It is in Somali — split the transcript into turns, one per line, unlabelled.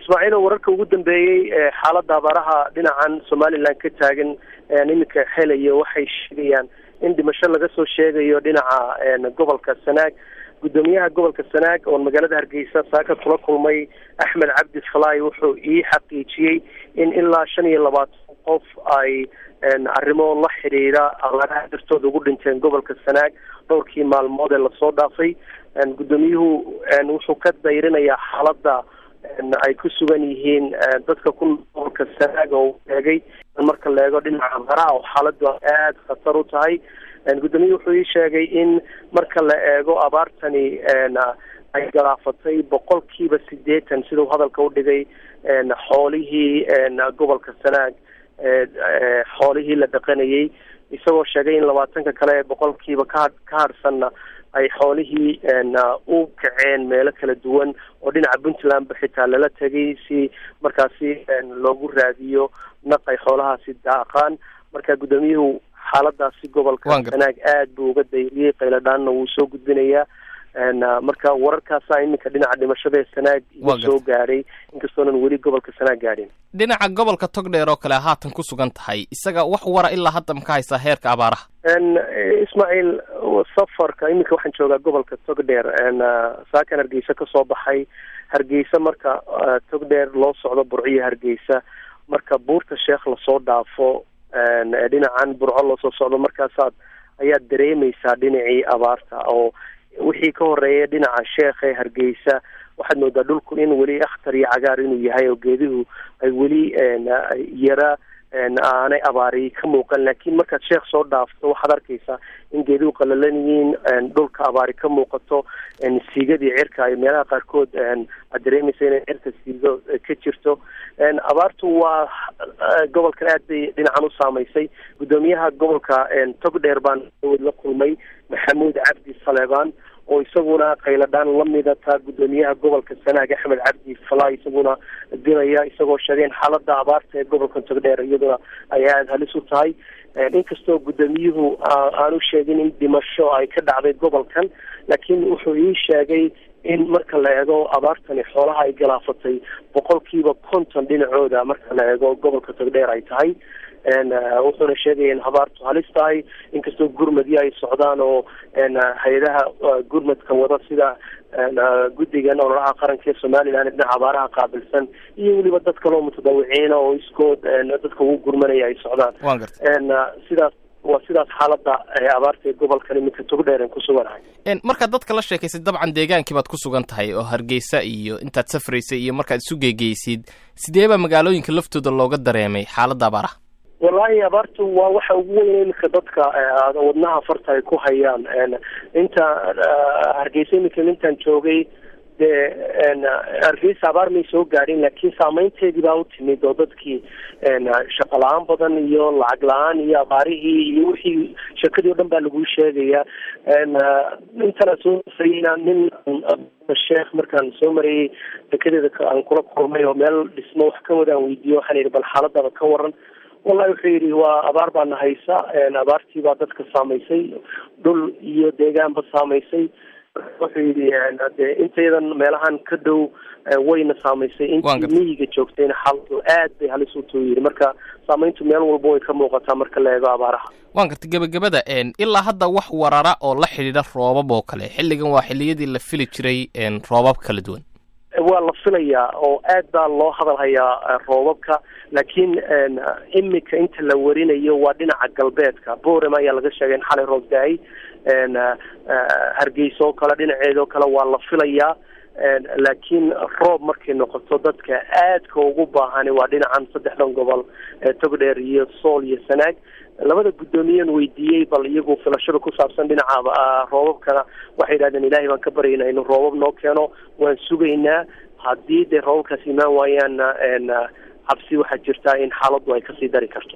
ismaaciilo wararka ugu dambeeyey xaaladda abaaraha dhinacan somaliland ka taagan iminka helaya waxay sheegayaan in dhimasho laga soo sheegayo dhinaca gobolka sanaag guddoomiyaha gobolka sanaag oon magaalada hargeysa saaka kula kulmay axmed cabdi falaay wuxuu ii xaqiijiyey in ilaa shan iyo labaatan qof ay arrimo la xidhiidha abaaraha dartooda ugu dhinteen gobolka sanaag dhowrkii maalmood ee lasoo dhaafay guddoomiyuhu wuxuu ka dayrinayaa xaaladda ay ku sugan yihiin dadka ku gobolka sanaag oo eegay marka la eego dhinaca abaaraha oo xaaladdu aada khatar u tahay guddoomiyuhu wuxuu ii sheegay in marka la eego abaartani ay galaafatay boqolkiiba sideetan siduu hadalka udhigay xoolihii gobolka sanaag xoolihii la dhaqanayay isagoo sheegay in labaatanka kale ee boqolkiiba ka ka hadhsanna ay xoolihii u kaceen meelo kala duwan oo dhinaca puntlandba xitaa lala tegay si markaasi loogu raadiyo naq ay xoolahaasi daaqaan marka guddoomiyuhu xaaladaasi gobolka sanaag aada buu uga dayriyey qayladhaanna wuu soo gudbinayaa marka wararkaasa iminka dhinaca dhimashada ee sanaag iga soo gaadhay inkastoonan weli gobolka sanaag gaadhin
dhinaca gobolka togdheer oo kale haatan ku sugan tahay isaga wax wara ilaa hadda maka haysaa heerka abaaraha
ismaaciil safarka iminka waxaan joogaa gobolka togdheer saakan hargeysa kasoo baxay hargeysa marka togdheer loo socdo burciyo hargeysa marka buurta sheekh lasoo dhaafo dhinacan burco loosoo socdo markaasaad ayaad dareemeysaa dhinacii abaarta oo wixii ka horeeya dhinaca sheekh ee hargeysa waxaad moodaa dhulku in weli akhtar iyo cagaar inuu yahay oo geeduhu ay weli yara aanay abaari ka muuqan laakiin markaad sheekh soo dhaafto waxaad arkaysaa in geeduhu qalalan yihiin dhulka abaari ka muuqato siigadii cirka ay meelaha qaarkood aad dareemaysa inay cirka siigo ka jirto abaartu waa gobolkan aad bay dhinacan u saamaysay guddoomiyaha gobolka togdheer baan la kulmay maxamuud cabdi saleebaan oo isaguna qayladhaan lamida taa guddoomiyaha gobolka sanaag axmed cabdi falaay isaguna dilaya isagoo sheegay in xaalada abaarta ee gobolka togdheer iyaduna ay aada halis u tahay inkastoo guddoomiyuhu aanu sheegin in dhimasho ay ka dhacday gobolkan laakiin wuxuu ii sheegay in marka la eego abaartani xoolaha ay galaafatay boqolkiiba konton dhinacooda marka la eego gobolka togdheer ay tahay wuxuuna sheegaya in abaartu halis tahay inkastoo gurmadyo ay socdaan oo hay-adaha gurmadka wada sida guddigan ololaha qaranka ee somalilan dhinaca abaaraha qaabilsan iyo weliba dad kaloo mutadawiciina oo iskood dadka ugu gurmanaya ay socdaan sidaas waa sidaas xaalada abaarta ee gobolkan iminka togdheeren ku suganahay
markaad dadka la sheekaysay dabcan deegaankii baad ku sugan tahay oo hargeysa iyo intaad safraysay iyo markaad isu geegeysid sidee baa magaalooyinka laftooda looga dareemay xaaladda abaaraha
wallaahi abaartu waa waxa ugu weyn iminka dadka wadnaha farta ay ku hayaan inta hargeysa iminka intaan joogay dee hargeysa abaar may soo gaadhin laakiin saameynteedii baa u timid oo dadkii shaqo la-aan badan iyo lacag la-aan iyo abaarihii iyo wixii shakadii o dhan baa laguu sheegaya intana soo sayna nin sheekh markaan soo marayay dekadeeda aan kula kulmay oo meel dhismo wax ka wadaan weydiiyo waxaan yidhi bal xaaladaba ka waran wallahi wuxuu yidhi waa abaar baana haysa abaartii baa dadka saamaysay dhul iyo deegaanba saamaysay wuxuu yidhi de intayadan meelahan ka dhow wayna saamaysay intii miyiga joogtayna xaaladu aad bay halis utuu yidhi marka saamayntu meel walba way ka muuqataa marka la eego abaaraha
waan garta gebagabada ilaa hadda wax warara oo la xidhiidha roobab oo kale xilligan waa xilliyadii la fili jiray roobab kala duwan
waa la filayaa oo aad baa loo hadal hayaa roobabka laakiin imika inta la warinayo waa dhinaca galbeedka borem ayaa laga sheegay in xalay roob da-ay hargeysa oo kale dhinaceeda oo kale waa la filayaa laakiin roob markay noqoto dadka aadka ugu baahani waa dhinacan saddexdan gobol togdheer iyo sool iyo sanaag labada guddoomiyen weydiiyey bal iyagu filashada ku saabsan dhinaca roobabkana waxay yidhahdeen ilaahay baan ka baryaynaa inuu roobab noo keeno waan sugaynaa haddii dee roobabkaas imaan waayaanna cabsi waxaa jirtaa in xaaladdu ay kasii dari karto